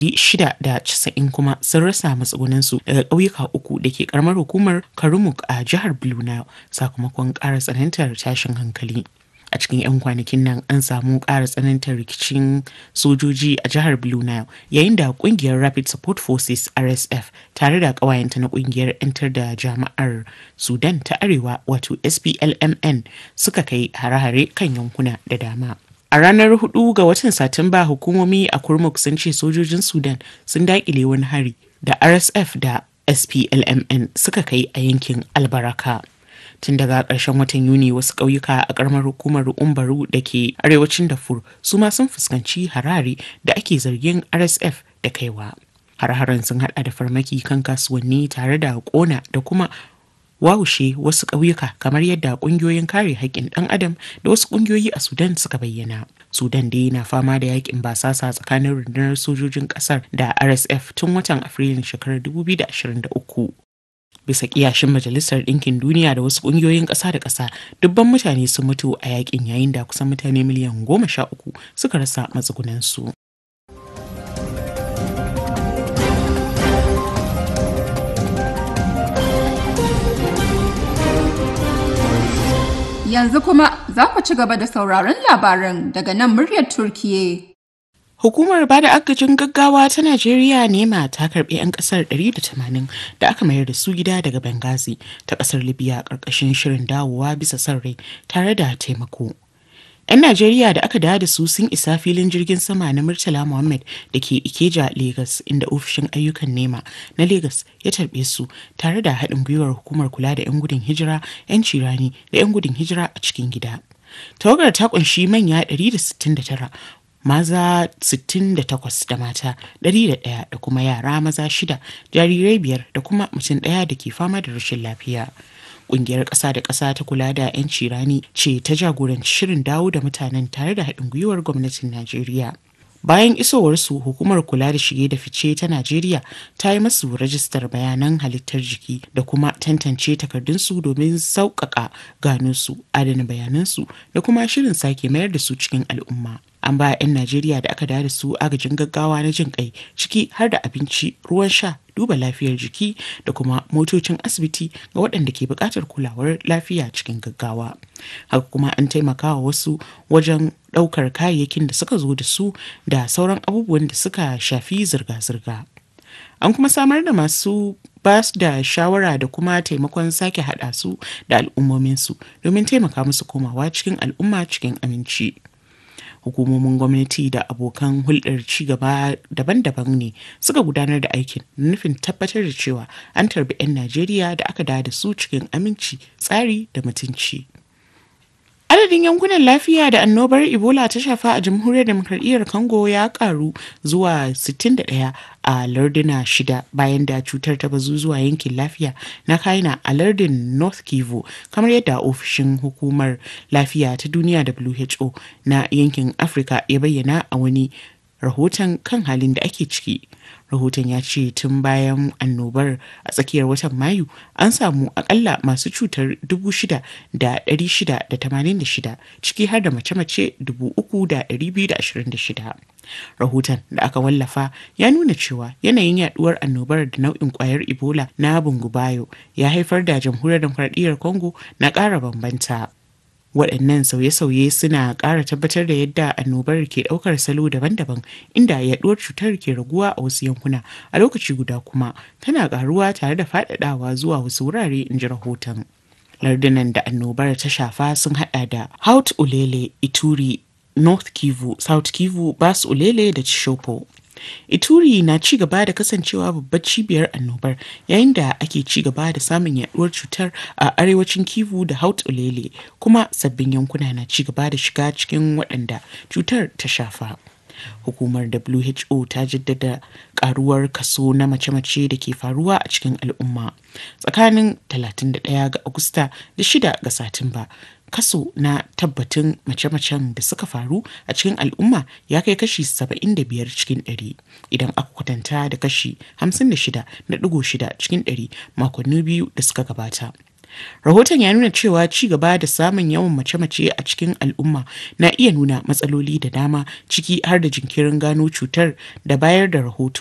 shida da casa'in kuma sun rasa matsugunansu daga ƙauyuka uku da ke karamar hukumar karumuk a jihar blue nile sakamakon ƙara tsanantar tashin hankali a cikin 'yan kwanakin nan an samu ƙara tsanantar rikicin sojoji a jihar blue nile yayin da ƙungiyar rapid support forces rsf tare da ƙawayenta na ƙungiyar 'yantar da jama'ar sudan ta arewa wato splmn suka kai hare-hare kan yankuna da dama A ranar 4 ga watan Satumba hukumomi a Kurmuk sun ce sojojin Sudan sun daƙile wani hari da RSF da SPLMN suka kai a yankin Albaraka. Tun daga ƙarshen watan Yuni wasu ƙauyuka a ƙaramar hukumar Umbaru da ke arewacin Darfur su ma sun fuskanci harare da ake zargin RSF da kaiwa. Har-haren sun haɗa da farmaki kan kasuwanni tare da ƙona da kuma wawushe wasu ƙauyuka kamar yadda ƙungiyoyin kare haƙƙin ɗan adam da wasu ƙungiyoyi a sudan suka bayyana sudan dai na fama da yakin basasa tsakanin rundunar sojojin ƙasar da rsf tun watan afrilun shekarar 2023 bisa kiyashin majalisar ɗinkin duniya da wasu ƙungiyoyin ƙasa da ƙasa dubban mutane sun mutu a yakin yayin da kusan mutane miliyan goma sha uku suka rasa matsugunansu Yanzu kuma za ku ci gaba da sauraron labaran daga nan muryar Turkiye. Hukumar bada agajin gaggawa ta Najeriya nema ta karbi 'yan kasar 180 da aka mayar da su gida daga Benghazi ta kasar Libya karkashin shirin dawowa bisa son rai tare da taimako. 'Yan Najeriya da aka dawo da su sun isa filin jirgin sama na Murtala Muhammad da ke Ikeja, Legas, inda ofishin ayyukan nema na Legas ya tarbe su tare da haɗin gwiwar hukumar kula da 'yan gudun hijira, 'yan cirani da 'yan gudun hijira a cikin gida. Tawagar ta kunshi manya 169 maza 68 da mata 101 da kuma yara maza shida jarirai biyar da kuma mutum ɗaya da ke fama da rashin lafiya. Ƙungiyar ƙasa da ƙasa ta kula da 'yanci rani ce ta jagoranci shirin dawo da mutanen tare da haɗin gwiwar gwamnatin Najeriya. Bayan isowarsu hukumar kula da shige da fice ta Najeriya ta yi masu rajistar bayanan halittar jiki da kuma tantance takardunsu domin sauƙaƙa gano su, adana bayanansu da kuma shirin sake mayar da su cikin al'umma. An ba 'yan Najeriya da aka da su agajin gaggawa na jin kai ciki har da abinci, ruwan sha, duba lafiyar jiki da kuma motocin asibiti ga waɗanda ke buƙatar kulawar lafiya cikin gaggawa. Haka kuma an taimaka wa wasu wajen ɗaukar kayayyakin da suka zo da su da sauran abubuwan da suka shafi zirga-zirga. An kuma samar da masu ba su da shawara da kuma taimakon sake haɗa su da al'ummominsu domin taimaka musu komawa cikin al'umma cikin aminci. hukumomin gwamnati da abokan hulɗar ci gaba daban-daban ne suka gudanar da aikin nufin tabbatar da cewa an tarbi 'yan najeriya da aka da su cikin aminci tsari da mutunci adadin yankunan lafiya da annobar ebola ta shafa a jamhuriyar demokradiyyar congo ya karu zuwa 61 a larduna shida bayan da cutar ta bazu zuwa yankin lafiya na kaina a lardin north kivu kamar yadda ofishin hukumar lafiya ta duniya who na yankin afirka ya bayyana a wani rahoton kan halin da ake ciki rahoton ya ce tun bayan annobar a tsakiyar watan mayu an samu akalla masu cutar 6,686 ciki har da mace-mace 3,226 rahoton da aka wallafa ya nuna cewa yanayin yaduwar annobar da nau'in kwayar ebola na bungubayo ya haifar da jamhuriyar demokradiyyar congo na ƙara bambanta waɗannan sauye-sauye suna ƙara tabbatar da yadda annobar ke ɗaukar salo daban-daban inda yaɗuwar cutar ke raguwa a wasu yankuna a lokaci guda kuma tana ƙaruwa tare da faɗaɗawa zuwa wasu wurare in ji rahoton lardunan da annobar ta shafa sun haɗa da haut ulele ituri north kivu south kivu bas ulele da chishopo Ituri na ci gaba da kasancewa babbar cibiyar annobar yayin da ake ci gaba da samun yaduwar cutar a arewacin Kivu da Haut Ulele kuma sabbin yankuna na ci gaba da shiga cikin waɗanda cutar ta shafa. Hukumar WHO ta jaddada karuwar kaso na mace-mace da ke faruwa a cikin al'umma tsakanin 31 ga Agusta da 6 ga Satumba. kaso na tabbatin mace-macen da suka faru a cikin al'umma ya kai kashi 75 cikin 100 idan aka kwatanta da kashi 56.6 cikin 100 makonni biyu da suka gabata. Rahoton ya nuna cewa ci gaba da samun yawan mace-mace a cikin al'umma na iya nuna matsaloli da dama ciki har da jinkirin gano cutar da bayar da rahoto.